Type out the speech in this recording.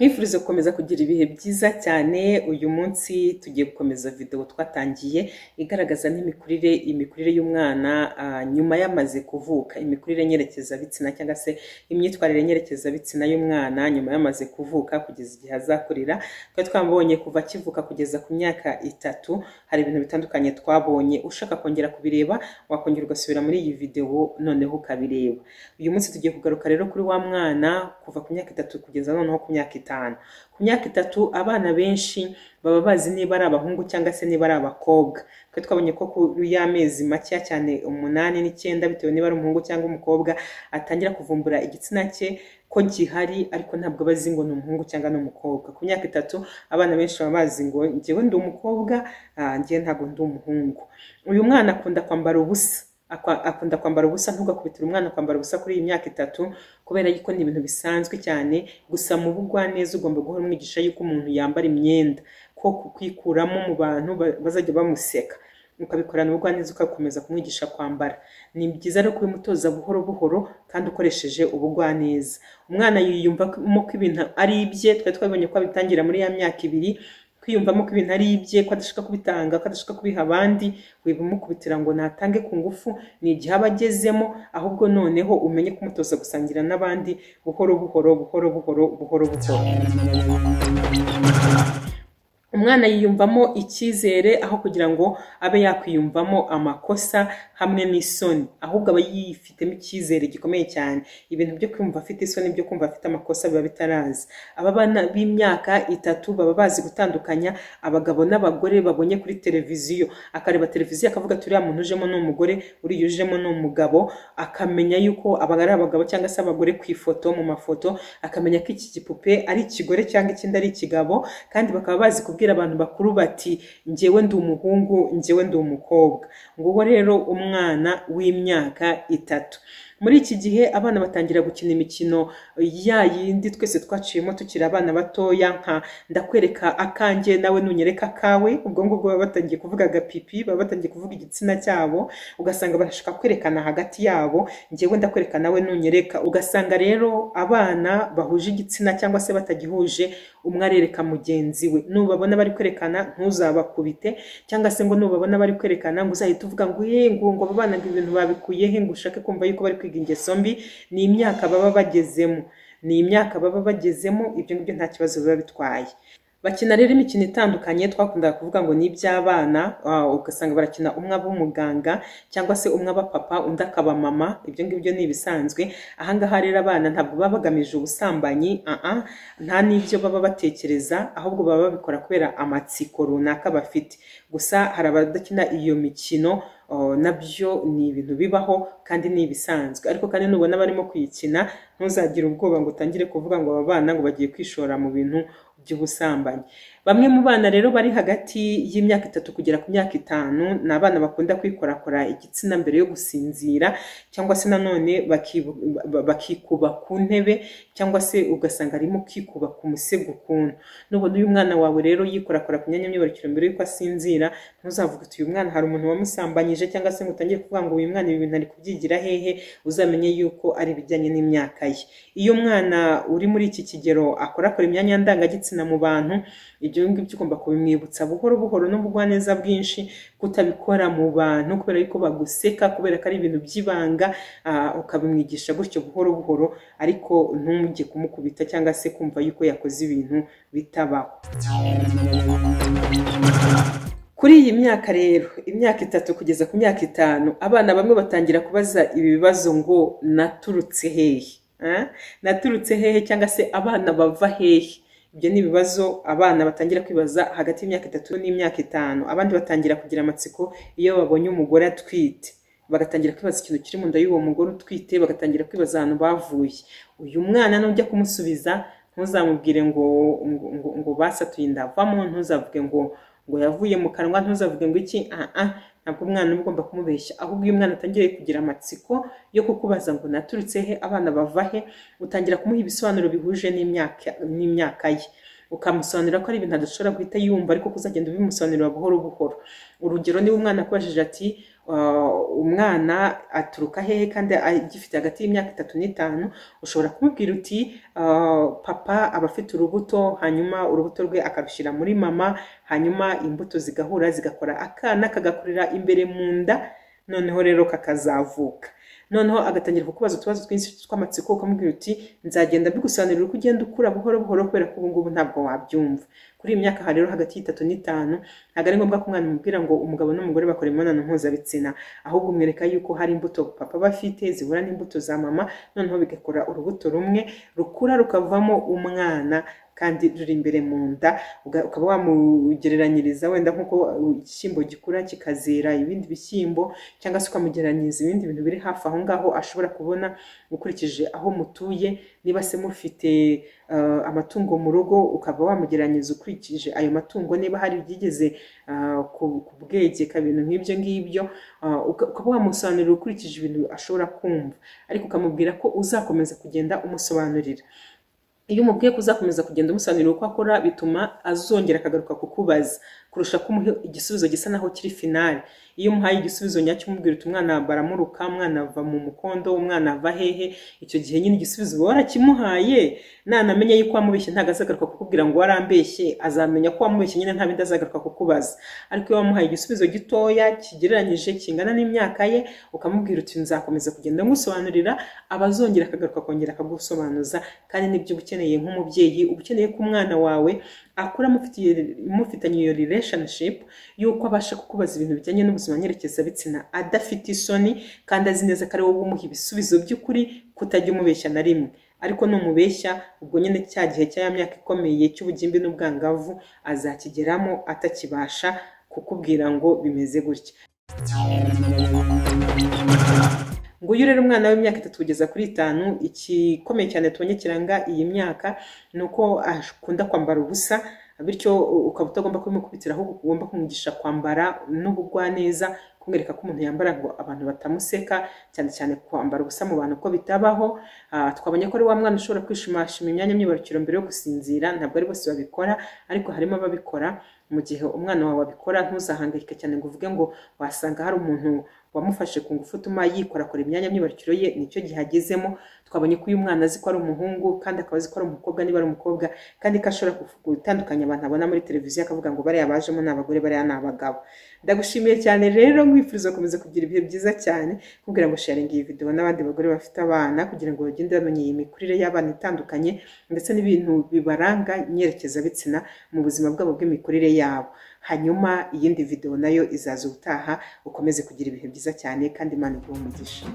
nkwifurije gukomeza kugira ibihe byiza cyane, uyu munsi tugiye gukomeza video twatangiye igaragaza n'imikurire, imikurire y'umwana ah, nyuma y'amaze kuvuka, imikurire nyerekezabitsina cyangwa se imyitwarire nyerekezabitsina y'umwana nyuma y'amaze kuvuka kugeza igihe azakurira, twari twamubonye kuva akivuka kugeza ku myaka itatu, hari ibintu bitandukanye twabonye, ushaka kongera kubireba wakongera ugasubira muri iyi video noneho ukabireba. Uyu munsi tugiye kugaruka rero kuri wa mwana kuva ku myaka itatu kugeza noneho ku myaka itanu. Ku myaka itatu abana benshi baba bazi niba ari abahungu cyangwa se niba ari abakobwa. Twe twabonye ko kuri ya mezi makeya cyane umunani n'icyenda bitewe niba ari umuhungu cyangwa umukobwa atangira kuvumbura igitsina cye ko gihari ariko ntabwo aba azi ngo ni umuhungu cyangwa ni umukobwa. Ku myaka itatu abana benshi baba bazi ngo njyewe ndi umukobwa, ah, njyewe ntabwo ndi umuhungu. Uyu mwana akunda kwambara ubusa akwa- akunda kwambara ubusa ntugakubitire umwana kwambara ubusa kuri iyi myaka itatu kubera yuko ni ibintu bisanzwe cyane gusa mu bugwaneza ugomba guhora umwigisha yuko umuntu yambara imyenda ko kwikuramo mu bantu ba- bazajya bamuseka ukabikorana ubugwaneza ugakomeza kumwigisha kwambara ni byiza rero kubimutoza buhoro buhoro kandi ukoresheje ubugwaneza umwana yiyumvamo ko ibintu ari ibye twari twabonye ko abitangira muri ya myaka ibiri kwiyumvamo ko ibintu ari ibye ko adashaka kubitanga ko adashaka kubiha abandi wibimukubitira ngo natange ku ngufu ni igihe aba agezemo ahubwo noneho umenye kumutoza gusangira n'abandi buhoro buhoro buhoro buhoro buhoro buhoro umwana yiyumvamo icyizere aho kugira ngo abe yakwiyumvamo amakosa hamwe n'isoni ahubwo aba yifitemo icyizere gikomeye cyane ibintu byo kumva afite isoni byo kumva afite amakosa biba bitaraza aba bana b'imyaka itatu baba bazi gutandukanya abagabo n'abagore babonye kuri televiziyo akareba televiziyo akavuga turiya muntu ujemo ni umugore uriya ujemo ni umugabo akamenya yuko aba ari abagabo cyangwa se abagore ku ifoto mu mafoto akamenya ko iki gipupe ari ikigore cyangwa ikindi ari ikigabo kandi bakaba bazi kubwira abantu bakuru bati njyewe ndi umuhungu njyewe ndi umukobwa nguwo rero umwana w'imyaka itatu muri iki gihe abana batangira gukina imikino ya yindi twese twaciyemo tukiri abana batoya nka ndakwereka akanjye nawe nunyereka akawe ubwo ngubwo baba batangiye kuvuga agapipi baba batangiye kuvuga igitsina cyabo ugasanga barashaka kwerekana hagati yabo njyewe ndakwereka nawe nunyereka ugasanga rero abana bahuje igitsina cyangwa se batagihuje umwe arereka mugenzi we nubabona bari kwerekana ntuzabakubite cyangwa se ngo nubabona bari kwerekana ngo uzahite uvuga ngo ye ngo ngo aba bana ngo ibintu babikuye he ngo ushake kumva yuko bari kwiga ingeso mbi ni imyaka baba bagezemo ni imyaka baba bagezemo ibyo ngibyo nta kibazo biba bitwaye bakina rero imikino itandukanye twakundaga kuvuga ngo ni iby'abana ah, ugasanga barakina umwe aba umuganga cyangwa se umwe aba papa undi akaba mama ibyo ngibyo ni ibisanzwe ahangaha rero abana ntabwo baba bagamije ubusambanyi ah ah, nta n'ibyo baba batekereza ahubwo baba babikora kubera amatsiko runaka bafite gusa hari abadakina iyo mikino oh, nabyo ni ibintu bibaho kandi ni ibisanzwe ariko kandi nubona barimo kuyikina ntuzagire ubwoba ngo utangire kuvuga ngo aba bana ngo bagiye kwishora mu bintu by'ubusambanyi bamwe mu bana rero bari hagati y'imyaka itatu kugera ku myaka itanu ni abana bakunda kwikorakora igitsina mbere yo gusinzira cyangwa se nanone bakibu- ba- bakikuba ku ntebe cyangwa se ugasanga arimo kwikuba ku musego ukuntu nubona uyu mwana wawe rero yikorakora ku myanya myibarukiro mbere yuko asinzira ntuzavuga uti uyu mwana hari umuntu wamusambanyije cyangwa se ngo utangire kuvuga ngo uyu mwana ibi bintu ari kubyigira hehe uzamenye yuko ari ibijyanye n'imyaka ye iyo umwana uri muri iki kigero akorakora imyanya ndangagitsina mu bantu ibyo ngibyo ugomba kubimwibutsa buhoro buhoro n'ubugwaneza bwinshi kutabikora mu bantu kubera yuko baguseka kubera ko ari ibintu by'ibanga ah, ukabimwigisha gutyo buhoro buhoro ariko ntujye kumukubita cyangwa se kumva yuko yakoze ibintu bitabaho kuri iyi myaka rero imyaka itatu kugeza ku myaka itanu abana bamwe batangira kubaza ibi bibazo ngo naturutse hehe Ah, naturutse hehe cyangwa se abana bava hehe ibyo ni ibibazo abana batangira kwibaza hagati y'imyaka itatu n'imyaka itanu abandi batangira kugira amatsiko iyo babonye umugore atwite bagatangira kwibaza ikintu kiri mu nda y'uwo mugore utwite bagatangira kwibaza ahantu bavuye uyu mwana nujya kumusubiza ntuzamubwire ngo ngo, ngo, ngo basatuye inda avamo ntuzavuge ngo ngo yavuye mu kanwa ntuzavuge ngo iki ah ah ntabwo umwana uba ugomba kumubeshya ahubwo iyo umwana atangiye kugira amatsiko yo kukubaza ngo naturutse he abana bava he utangira kumuha ibisobanuro bihuje n'imyaka n'imyaka ye ukamusobanurira ko ari ibintu adashobora guhita yumva ariko ko uzagenda ubimusobanurira buhoro buhoro urugero niba umwana akubajije ati uh, umwana aturuka hehe kandi agifite hagati y'imyaka itatu n'itanu ushobora kumubwira uti uh, papa aba afite urubuto hanyuma urubuto rwe akarushyira muri mama hanyuma imbuto zigahura zigakora akana kagakurira imbere mu nda noneho rero kakazavuka noneho agatangira kukubaza utubazo twinshi tw'amatsiko ukamubwira uti nzagenda mbigusobanurira uko ugenda ukura buhoro buhoro kubera ko ubu ngubu ntabwo wabyumva kuri iyi myaka rero hagati y'itatu n'itanu ntabwo ari ngombwa ko umwana umubwira ngo umugabo n'umugore bakora imibonano mpuzabitsina ahubwo umwereka yuko hari imbuto papa aba afite zihura n'imbuto za mama noneho bigakora urubuto rumwe rukura rukavamo umwana kandi ruri imbere mu nda uga- ukaba wamugereranyiriza wenda nk'uko igishyimbo gikura kikazera ibindi bishyimbo cyangwa se ukamugereranyiriza ibindi bintu biri hafi aho ngaho ashobora kubona ukurikije aho mutuye niba se mufite eh, amatungo mu rugo ukaba wamugereranyiriza ukurikije ayo matungo niba hari ibyigeze eh, ku- kubwegeka ibintu nk'ibyo ngibyo eh, uka- ukaba wamusobanurira ukurikije ibintu ashobora kumva ariko ukamubwira ko uzakomeza kugenda umusobanurira iyo umubwiye ko uzakomeza kugenda umusobanurira uko akora bituma azongera akagaruka kukubaza kurusha ko umuha igisubizo gisa naho kiri finale iyo umuhaye igisubizo nyacyo umubwira uti umwana baramuruka umwana ava mu mukondo umwana ava hehe icyo gihe nyine igisubizo uba warakimuhaye nanamenya yuko wamubeshye ntabwo azagaruka kukubwira ngo warambeshye azamenya ko wamubeshye nyine nta bindi azagaruka kukubaza ariko iyo wamuhaye igisubizo gitoya kigereranyije kingana n'imyaka ye ukamubwira uti nzakomeza kugenda ngusobanurira abazongera akagaruka akongera akagusobanuza kandi nibyo uba ukeneye nk'umubyeyi uba ukeneye ko umwana wawe akura amufitiye mufitanye iyo relationship y'uko abasha kukubaza ibintu bijyanye n'ubuzima nyerekezabitsina adafite isoni kandi azi neza ko ari wowe umuha ibisubizo by'ukuri kutajya umubeshya na rimwe ariko numubeshya ubwo nyine cya gihe cya ya myaka ikomeye cy'ubugimbi n'ubwangavu azakigeramo atakibasha kukubwira ngo bimeze gutya nguyu rero umwana w'imyaka itatu kugeza kuri itanu igikomeye cyane tubonye kiranga iyi myaka ni uko akunda kwambara ubusa bityo ukaba utagomba kubimukubitira ahubwo ugomba kumwigisha kwambara n'ubugwaneza kumwereka ko umuntu yambara ngo abantu batamuseka cyane cyane kwambara ubusa mu bantu ko bitabaho Ah, twabonye ko ari wa mwana ushobora kwishimashima imyanya myibarukiro mbere yo gusinzira ntabwo ari bose babikora ariko harimo ababikora mu gihe umwana wawe abikora ntuzahangayike cyane ngo uvuge ngo wasanga hari umuntu wamufashe ku ngufu utuma yikorakora imyanya myibarukiro ye nicyo gihe agezemo twabonye ko uyu mwana azi ko ari umuhungu kandi akaba azi ko ari umukobwa niba ari umukobwa kandi ko ashobora kufu- gutandukanya abantu abona muri televiziyo akavuga ngo bariya bajemo ni abagore bariya ni abagabo ndagushimiye cyane rero nkwifuriza gukomeza kugira ibihe byiza cyane kugira ngo sharinga iyi video n'abandi bagore bafite abana kugira ngo bagende bamenya iyi mikurire y'abana itandukanye ndetse n'ibintu bibaranga nyerekezabitsina mu buzima bwabo bw'imikurire yabo hanyuma iyindi video nayo izaza ubutaha ukomeze kugira ibihe byiza cyane kandi imana iguhe umugisha